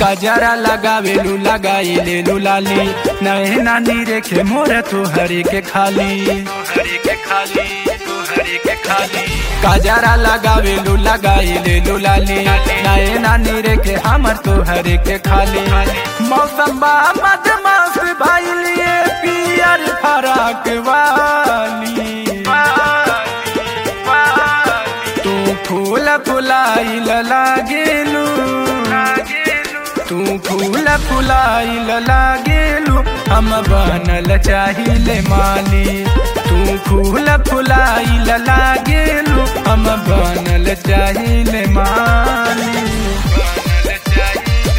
काजरा लगावेलू लगाइले लुलाली नहे नानी रेखे मोर तू हरे के खाली हरे के खाली तू हरे के खाली काजरा लगावेलू लगाइले लुलाली नहे नानी रेखे हमर तू हरे के खाली मौसम बा मदमास भाईलिए पियर फराक वाली तू फूल फुलाइल लागेलू तू फूल फुलाइल लागेलू हम बनल चाहिले माली तू फूल फुलाइल लागेलू हम बनल चाहिले माली बनल चाहिले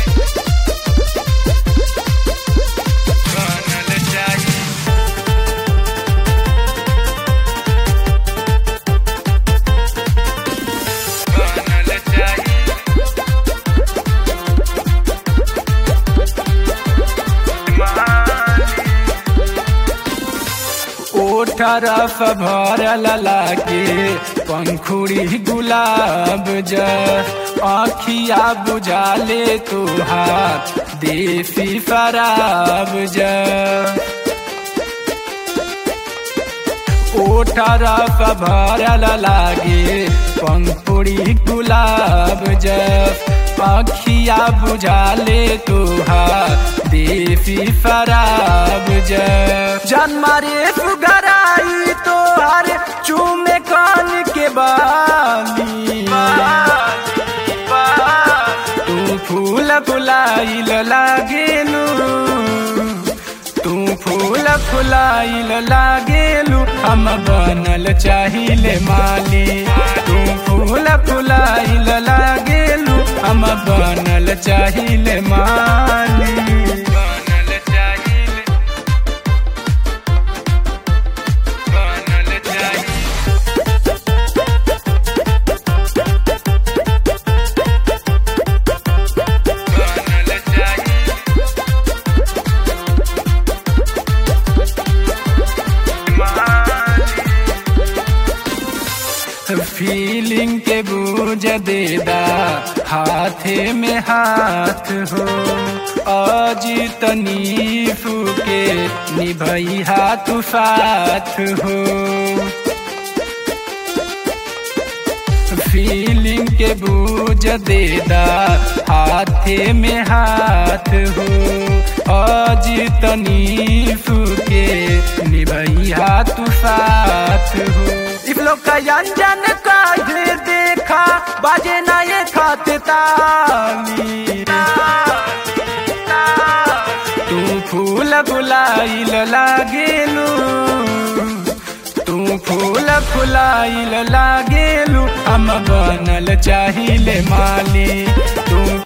बनल चाहिले बनल चाहिले ओठरफ भरल लागे पंखुड़ी गुलाब ज आखिया बुझाले तुहार देसी शराब ज ओठरफ भरल लागे पंखुड़ी गुलाब ज आखिया बुझाले तुहार देसी शराब ज जन्मारे सुगराई तोहार चूमे कान के बाली तू फूल फुलाइल लागेलू तू फूल फुलाइल लागेलू हम बनल चाहिले माली तू फूल फुलाइल लागेलू हम बनल चाहिले माली बनल चाहिले बनल चाहिले बनल चाहिले फीलिंग के बूझ देदा हाथे में हाथ हो आज तनीफ के निभई हाथ साथ हो फीलिंग के बूझ देदा हाथे में हाथ हो आज तनीफ के निभई हाथ साथ हो इस लोग का अंजन का ढेर देखा बाजे ना ये खाते ताली तू फूल फुलाइल लागेलू तू फूल फुलाइल लागेलू हम बनल चाहिले माली तू